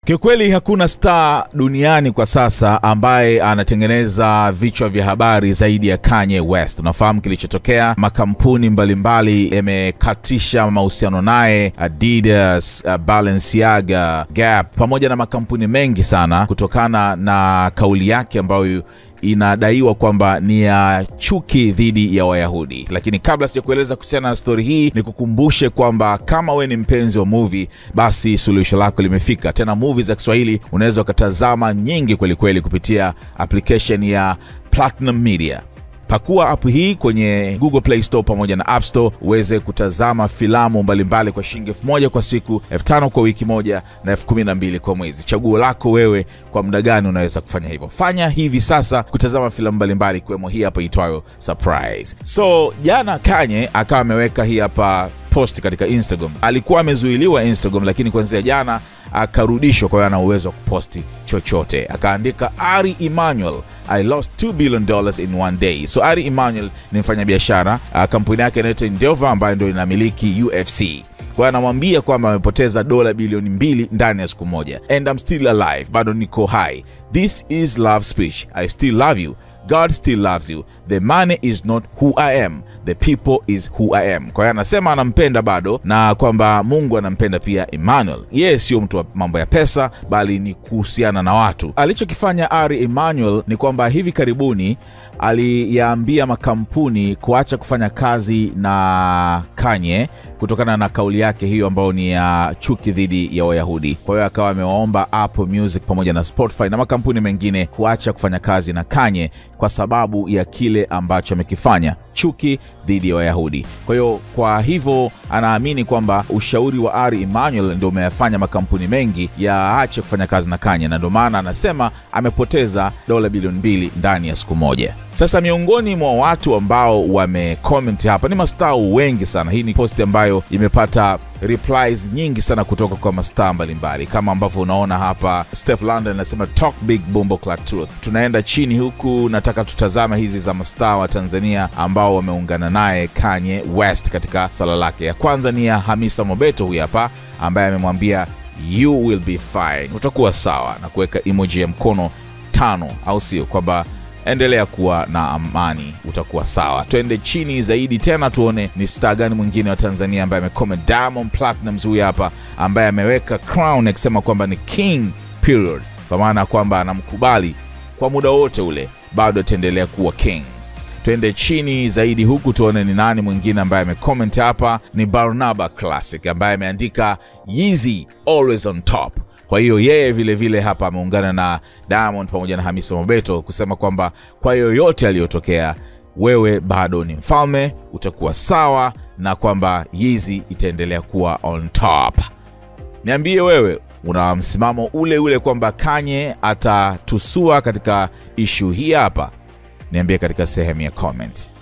Kiukweli hakuna star duniani kwa sasa ambaye anatengeneza vichwa vya habari zaidi ya Kanye West. Unafahamu kilichotokea, makampuni mbalimbali yamekatisha mahusiano naye, Adidas, uh, Balenciaga, Gap pamoja na makampuni mengi sana, kutokana na kauli yake ambayo inadaiwa kwamba ni ya chuki dhidi ya Wayahudi. Lakini kabla sijakueleza kuhusiana na stori hii, ni kukumbushe kwamba kama we ni mpenzi wa movie, basi suluhisho lako limefika. Tena movie za Kiswahili unaweza ukatazama nyingi kwelikweli kupitia application ya Platinum Media. Pakua app hii kwenye Google Play Store pamoja na App Store uweze kutazama filamu mbalimbali kwa shilingi elfu moja kwa siku, elfu tano kwa wiki moja na elfu kumi na mbili kwa mwezi. Chaguo lako wewe, kwa muda gani unaweza kufanya hivyo. Fanya hivi sasa kutazama filamu mbalimbali ikiwemo hii hapa itwayo Surprise. So jana Kanye akawa ameweka hii hapa post katika Instagram. Alikuwa amezuiliwa Instagram, lakini kuanzia jana akarudishwa, kwa hiyo ana uwezo wa kuposti chochote. Akaandika Ari Emanuel, I lost 2 billion dollars in one day. So Ari Emanuel ni mfanyabiashara, kampuni yake inaitwa Endeavor ambayo ndio inamiliki UFC kwa hiyo anamwambia kwamba amepoteza dola bilioni mbili ndani ya siku moja. And I'm still alive, bado niko hai. This is love speech. I still love you. God still loves you. The money is not who I am. The people is who I am. Kwa hiyo anasema anampenda bado na kwamba Mungu anampenda pia Emmanuel. Yeye sio mtu wa mambo ya pesa, bali ni kuhusiana na watu. Alichokifanya Ari Emmanuel ni kwamba hivi karibuni aliyaambia makampuni kuacha kufanya kazi na Kanye kutokana na kauli yake hiyo ambayo ni ya chuki dhidi ya Wayahudi. Kwa hiyo akawa amewaomba Apple Music pamoja na Spotify na makampuni mengine kuacha kufanya kazi na Kanye kwa sababu ya kile ambacho amekifanya, chuki dhidi ya Wayahudi. Kwa hiyo kwa hivyo anaamini kwamba ushauri wa Ari Emanuel ndio umeyafanya makampuni mengi yaache kufanya kazi na Kanye, na ndio maana anasema amepoteza dola bilioni mbili ndani ya siku moja. Sasa miongoni mwa watu ambao wamecomment hapa ni mastaa wengi sana. Hii ni posti ambayo imepata replies nyingi sana kutoka kwa mastaa mbalimbali, kama ambavyo unaona hapa. Steph London anasema talk big Bombo Clat Truth. Tunaenda chini huku, nataka tutazama hizi za mastaa wa Tanzania ambao wameungana naye Kanye West katika swala lake. Ya kwanza ni ya Hamisa Mobeto, huyu hapa ambaye amemwambia you will be fine, utakuwa sawa, na kuweka emoji ya mkono tano, au sio? kwamba endelea kuwa na amani, utakuwa sawa. Twende chini zaidi tena tuone ni star gani mwingine wa Tanzania ambaye amecomment. Diamond Platnumz huyu hapa ambaye ameweka crown akisema kwamba ni king period, kwa maana ya kwamba anamkubali kwa muda wote ule, bado ataendelea kuwa king. Twende chini zaidi huku tuone ni nani mwingine ambaye amecomment hapa. Ni Barnaba Classic ambaye ameandika Yeezy always on top kwa hiyo yeye vile vile hapa ameungana na Diamond pamoja na Hamisa Mobeto kusema kwamba kwa yoyote aliyotokea, wewe bado ni mfalme, utakuwa sawa, na kwamba Yeezy itaendelea kuwa on top. Niambie wewe una msimamo ule ule kwamba Kanye atatusua katika ishu hii hapa? Niambie katika sehemu ya comment.